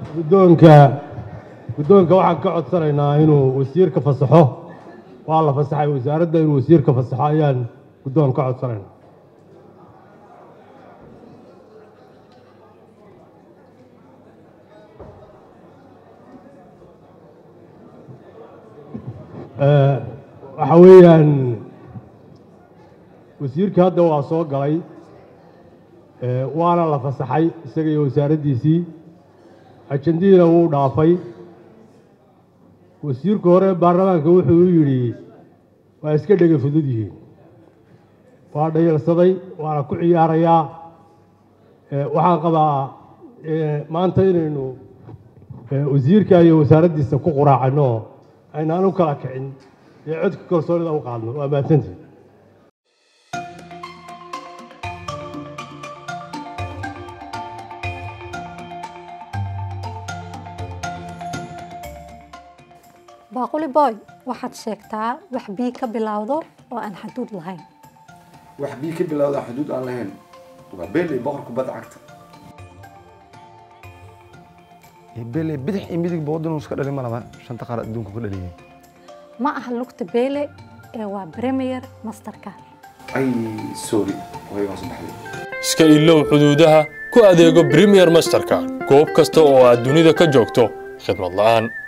guddoonka guddoonka waxaan ka codsanaynaa inuu wasiirka fasaxo waa la fasaxay wasaaradda inuu wasiirka fasaxo ayaan guddoon ka codsanaynaa waxa weeyaan wasiirka hadda waa soo galay waana la fasaxay isaga iyo wasaaraddiisii ajandihiina wuu dhaafay wasiirku hore baarlamaanka wuxuu u yidhi waa iska dhega fudud yihiin waa dhayalsaday waana ku ciyaarayaa waxaan qabaa maanta inaynu wasiirka iyo wasaaraddiisa ku quraacano aynaan u kala kicin ee codka kalsoonida u qaadno waa mahadsantihin baaquli boy waxaad sheegtaa wax bii ka bilowdo oo aan xaduud lahayn wax bii ka bilowda xuduud aan lahayn waa beeley boqor kubadda cagta beeley bidix iyo midig boodin iska dhalin ma laba shanta qaar adduunka ka dhaliyay ma aha lugta beele ee waa premier masterka ay sorry waygaan soo baxday iska ilow xuduudaha ku adeego premier masterka goob kasta oo aad dunida ka joogto khidmad la'aan